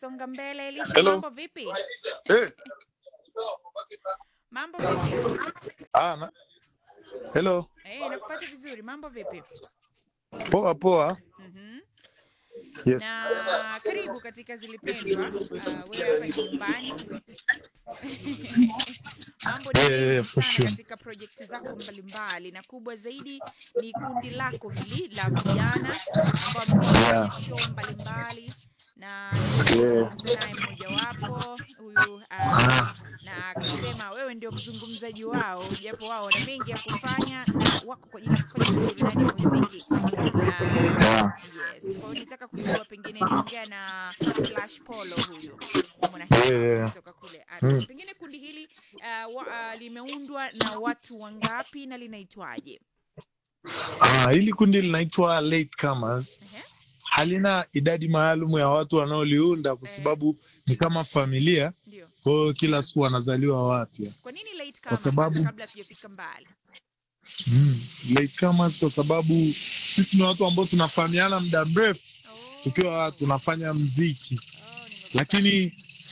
tunasonga mbele. Elisha, Hello. mambo vipi? Eh, Mambo vipi? ah, na, hello. Eh, nakupata vizuri. Mambo vipi? Poa poa. Mhm. Yes. Na karibu katika Zilipendwa. Uh, wewe hapa ni nyumbani. Mambo ni Yeah, yeah, mengi yeah, for sana sure. katika projekti zako mbalimbali, na kubwa zaidi ni kundi lako hili la vijana ambao wamekuwa Yeah. kwenye show mbalimbali na Yeah. nimezungumza naye mmojawapo huyu uh, Ah, na akasema wewe ndio mzungumzaji wao, japo wao wana mengi ya kufanya na wako kwa ajili ya kufanya burudani ya muziki. Na yeah. yes, kwa hiyo nitaka kujua pengine niongea na Slash Polo huyu mwana Yeah, yeah. kutoka kule Arusha. Mm. Pengine kundi hili uh, wa, uh, limeundwa na watu wangapi na linaitwaje? Ah, hili kundi linaitwa Latecomers. Ehe. Halina idadi maalum ya watu wanaoliunda kwa Eh. sababu ni kama familia, Ndio. kwa hiyo kila siku wanazaliwa wapya. Kwa nini late Kwa kama sababu- kwanza kabla hatujafika mbali? Mm. Latecomers kwa sababu sisi ni watu ambao tunafahamiana muda mrefu Oh. tukiwa tunafanya mziki, Oh, nimekupata. lakini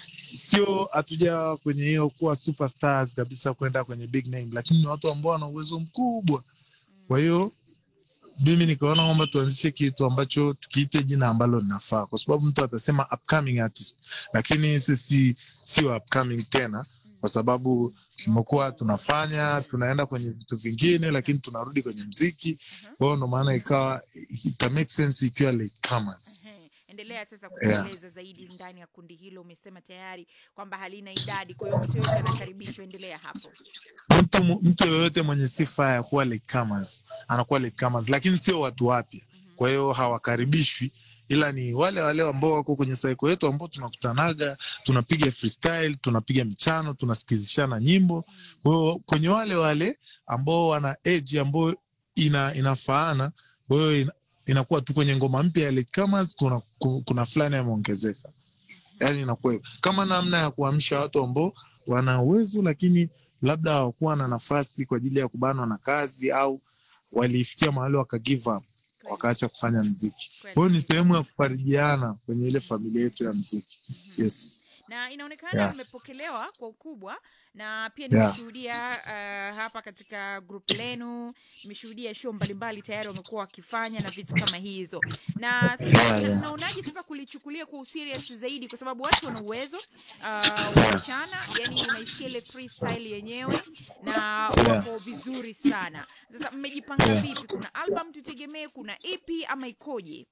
sio hatuja kwenye hiyo kuwa superstars kabisa kwenda kwenye big name, lakini ni watu ambao wana uwezo mkubwa. Kwa hiyo mimi nikaona kwamba tuanzishe kitu ambacho tukiite jina ambalo linafaa, kwa sababu mtu atasema upcoming artist, lakini sisi sio upcoming tena, kwa sababu tumekuwa tunafanya tunaenda kwenye vitu vingine, lakini tunarudi kwenye mziki. Kwa hiyo ndo maana ikawa ita make sense ikiwa latecomers. Ehe. Endelea sasa Yeah. kutueleza zaidi ndani ya kundi hilo. Umesema tayari kwamba halina idadi, kwa hiyo mtu yoyote anakaribishwa. Endelea hapo. Mtu mtu yoyote mwenye sifa ya kuwa latecomers anakuwa latecomers, lakini sio watu wapya. Mhm. kwa hiyo hawakaribishwi ila ni wale wale ambao wako kwenye saiko yetu ambao tunakutanaga tunapiga freestyle tunapiga michano tunasikizishana nyimbo kwa hiyo kwenye wale wale ambao wana age ambayo ina, inafaana kwa hiyo ina, inakuwa tu kwenye ngoma mpya ya latecomers kuna, ku- kuna fulani yameongezeka yaani inakuwa hivyo kama namna ya kuamsha watu ambao wana uwezo lakini labda hawakuwa na nafasi kwa ajili ya kubanwa na kazi au walifikia mahali waka give up Kweli, wakaacha kufanya mziki. kweli. Kwa hiyo ni sehemu ya kufarijiana kwenye ile familia yetu ya mziki. Mhm. Yes. na inaonekana Yeah. mmepokelewa kwa ukubwa na pia Yeah. nimeshuhudia uh, hapa katika group lenu nimeshuhudia show mbalimbali tayari wamekuwa wakifanya na vitu kama hizo na sasa Yeah, yeah. naonaje sasa kulichukulia kwa userious zaidi kwa sababu watu wana uwezo uh, wasichana yani unaisikia ile freestyle yenyewe na wako vizuri sana sasa mmejipanga Yeah. vipi kuna album tutegemee kuna ep ama ikoje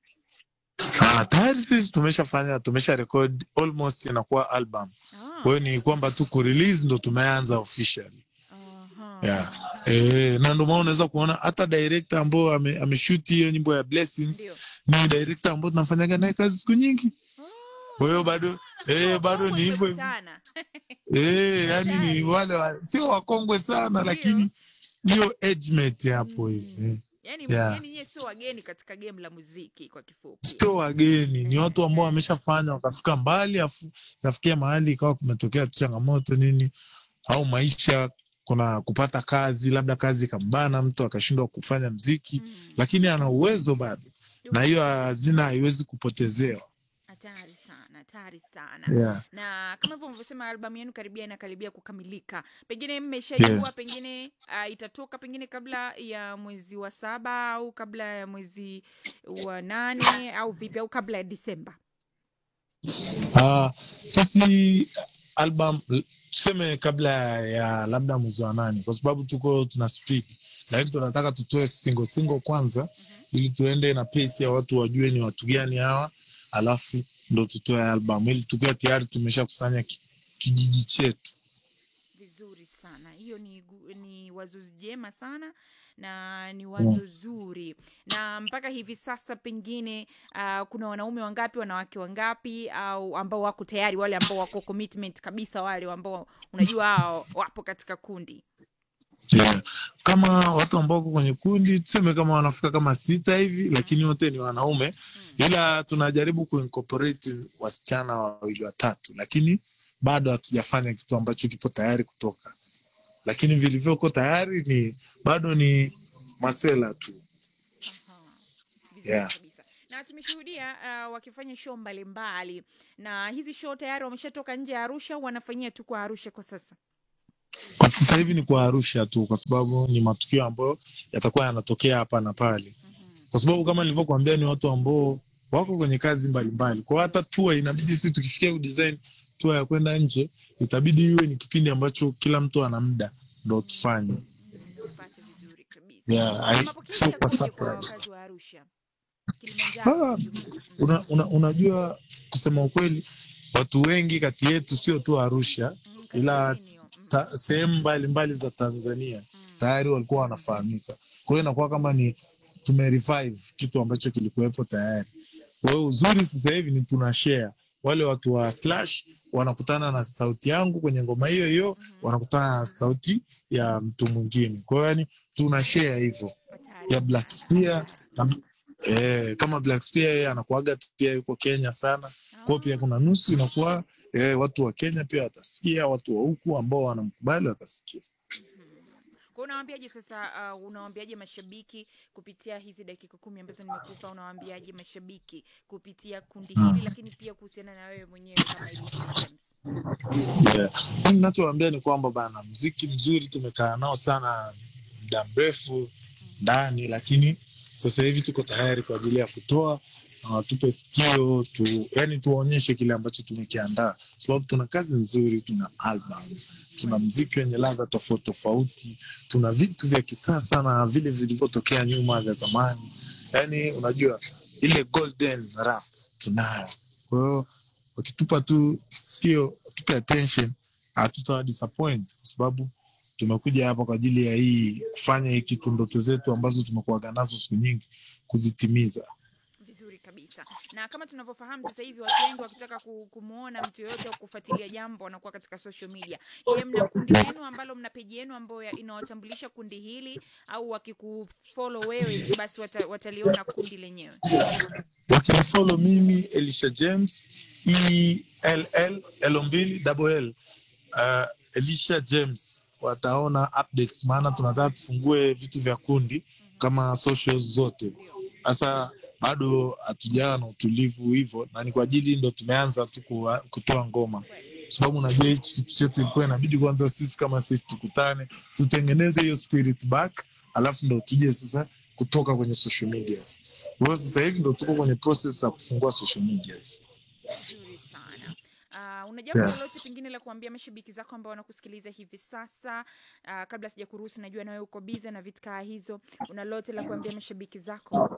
Ah, tayari sisi tumeshafanya tumesha record almost inakuwa album. Ah, Kwa hiyo ni kwamba tu kurelease ndo tumeanza officially. aha. Yeah. Eh, na ndio maana unaweza kuona hata director ambao ame, ameshoot hiyo nyimbo ya Blessings Ndio. ni director ambao tunafanyaga naye kazi siku nyingi. Kwa hiyo bado eh, bado ni hivyo hivyo. Mmekutana. Eh, yani ni wale wa, sio wakongwe sana Ndio. lakini hiyo age mate hapo Mm. hivi. Eh. yani Yeah. yani nyie sio wageni katika game la muziki kwa kifupi sio wageni, ni watu ambao wameshafanya wakafika mbali, afu kafikia mahali ikawa kumetokea tu changamoto nini, au maisha, kuna kupata kazi, labda kazi ikambana, mtu akashindwa kufanya mziki, Mm. lakini ana uwezo bado, na hiyo hazina haiwezi kupotezewa. hatari sana hatari sana Yeah. na kama hivyo mlivyosema albamu yenu karibia inakaribia kukamilika pengine mmeshajua Yeah. pengine uh, itatoka pengine kabla ya mwezi wa saba au kabla ya mwezi wa nane au vipi au kabla ya disemba Ah, sisi album tuseme kabla ya labda mwezi wa nane, kwa sababu tuko tuna speed, lakini tunataka tutoe single single kwanza Mhm. ili tuende na pace ya watu wajue ni watu gani hawa, alafu ndo tutoe album ili tukiwa tayari tumeshakusanya ki, kijiji chetu. vizuri sana hiyo ni, gu- ni wazo jema sana na ni wazo zuri na mpaka hivi sasa pengine uh, kuna wanaume wangapi wanawake wangapi au ambao wako tayari wale ambao wako commitment kabisa wale ambao unajua hao wapo katika kundi Yeah. Kama watu ambao wako kwenye kundi tuseme kama wanafika kama sita hivi, lakini wote ni wanaume, mm. ila tunajaribu kuincorporate wasichana wawili watatu, lakini bado hatujafanya kitu ambacho kipo tayari kutoka, lakini vilivyoko tayari ni bado ni masela tu. Aha. Vizuri Yeah. kabisa na tumeshuhudia uh, wakifanya show mbalimbali na hizi show tayari wameshatoka nje ya arusha au wanafanyia tu kwa arusha kwa sasa Kwa sasa hivi ni kwa Arusha tu, kwa sababu ni matukio ambayo yatakuwa yanatokea hapa na pale, mm-hmm. kwa sababu kama nilivyokuambia ni watu ambao wako kwenye kazi mbalimbali. Kwa hata tua inabidi sisi tukifikia kudesign tua ya kwenda nje, itabidi iwe ni kipindi ambacho kila mtu ana muda ndo tufanye. upate vizuri kabisa Yeah, Na I- mapokezi sio kwa yakoje kwa surprise. wakazi wa arusha kilimanjaro Ah, kwa ujumla? Mm. Una, una, unajua kusema ukweli, watu wengi kati yetu sio tu Arusha, Mm, ila kaskazini hiyo. Mm, ta- sehemu mbalimbali za Tanzania mm. tayari walikuwa wanafahamika. Kwa hiyo inakuwa kama ni tumerevive kitu ambacho kilikuwepo tayari. Kwa hiyo uzuri sasa hivi ni tuna share, wale watu wa Slash wanakutana na sauti yangu kwenye ngoma hiyo hiyo, Mhm. wanakutana na sauti ya mtu mwingine. Kwa hiyo yani tuna share hivyo Hatari ya Black sana. Spear na, eh, kama Black Spear yeye anakuaga pia yuko Kenya sana. Kwa hiyo pia Ah. kuna nusu inakuwa eh, watu wa Kenya pia watasikia, watu wa huku ambao wanamkubali watasikia. kwa unawaambiaje sasa uh, unawaambiaje mashabiki kupitia hizi dakika kumi ambazo nimekupa unawaambiaje mashabiki kupitia kundi hili lakini pia kuhusiana na wewe mwenyewe kama Elisha James Yeah. Mimi ninachowaambia ni kwamba bana, mziki mzuri tumekaa nao sana muda mrefu ndani, lakini sasa hivi tuko tayari kwa ajili ya kutoa na watupe sikio tu, yani tuwaonyeshe kile ambacho tumekiandaa, sababu tuna kazi nzuri, tuna album, tuna mziki wenye ladha tofauti tofauti, tuna vitu vya kisasa na vile vilivyotokea nyuma vya zamani, yani unajua ile golden rap tunayo. Kwa hiyo wakitupa tu sikio, tupe attention, hatutawa disappoint kwa sababu tumekuja hapa kwa ajili ya hii kufanya hii kitu, ndoto zetu ambazo tumekuwaga nazo siku nyingi kuzitimiza. vizuri kabisa na kama tunavyofahamu sasa hivi watu wengi wakitaka ku- kumwona mtu yoyote au kufuatilia jambo wanakuwa katika social media je mna kundi lenu ambalo mna peji yenu ambayo ya- inawatambulisha kundi hili au wakikufollow wewe tu basi wata, wataliona kundi lenyewe Wakinifollow mimi Elisha James ELL L mbili double L uh, Elisha James wataona updates, maana tunataka tufungue vitu vya kundi kama socials zote. ndio Sasa bado hatujawa na utulivu hivyo, na ni kwa ajili ndo tumeanza tu kuwa- kutoa ngoma, kwa sababu unajua hichi kitu chetu ilikuwa inabidi kwanza sisi kama sisi tukutane, tutengeneze hiyo spirit back, alafu ndo tuje sasa kutoka kwenye social medias. Kwa hiyo sasa hivi ndo tuko kwenye process za kufungua social medias. vizuri sana Uh, una jambo Yes. lolote pengine la kuambia mashabiki zako ambao wanakusikiliza hivi sasa uh, kabla sija kuruhusu najua nawe uko biza na vitu kaa hizo una lolote la kuambia mashabiki zako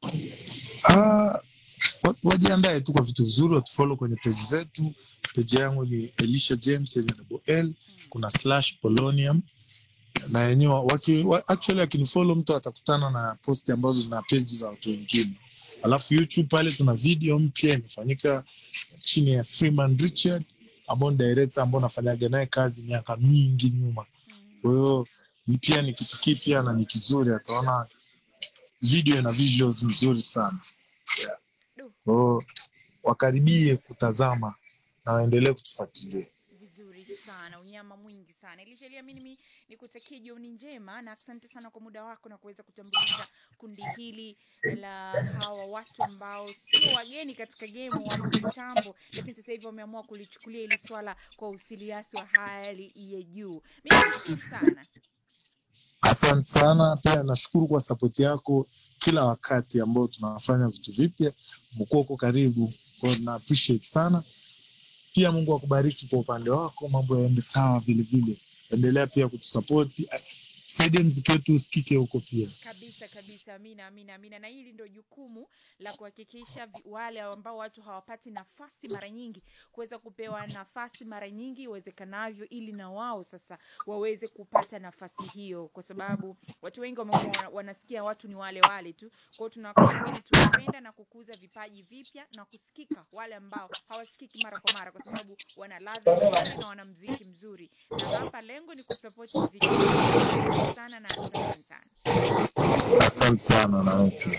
Ah, wa- wajiandae tu kwa vitu vizuri, watufollow kwenye page zetu. Page yangu ni Elisha James yenye double L, kuna slash Polonium na yenyewe waki, wa, actually akinifollow mtu atakutana na posti ambazo zina page za watu wengine. Alafu YouTube pale tuna video mpya imefanyika chini ya Freeman Richard ambao ni director ambao nafanyaga naye kazi miaka mingi nyuma. Kwa hiyo ni pia ni kitu kipya na ni kizuri, ataona video na visuals nzuri sana. Du. Kwa hiyo wakaribie kutazama na waendelee kutufuatilia. vizuri sana unyama mwingi sana ilishalia mimi nikutakie jioni njema na asante sana kwa muda wako na kuweza kutambulisha kundi hili la hawa watu ambao sio wageni katika gemu wapo kitambo lakini sasa hivi wameamua kulichukulia hili swala kwa usiliasi wa hali ya juu mi nashukuru sana Asante sana, pia nashukuru kwa sapoti yako kila wakati ambao tunafanya vitu vipya, umekuwa uko karibu, kwa hiyo na appreciate sana. Pia Mungu akubariki kwa upande wako, mambo yaende sawa vile vile. Endelea pia kutusapoti, saidia mziki wetu usikike huko pia. kabisa kabisa amina amina amina na hili ndio jukumu la kuhakikisha vi- wale ambao watu hawapati nafasi mara nyingi kuweza kupewa nafasi mara nyingi iwezekanavyo ili na wao sasa waweze kupata nafasi hiyo kwa sababu watu wengi wamekuwa wana- wanasikia watu ni wale wale tu kwao tuna wakati mwingine tunapenda na kukuza vipaji vipya na kusikika wale ambao hawasikiki mara kwa mara kwa sababu wana ladha nzuri na wana mziki mzuri na hapa lengo ni kusapoti mziki mzuri. sana na asante sana Asante sana na wewe pia.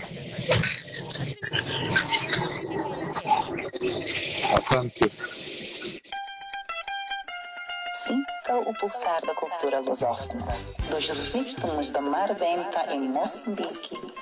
Asante. Sinta o pulsar da cultura lusófona, dos ritmos da Mar Denta em Moçambique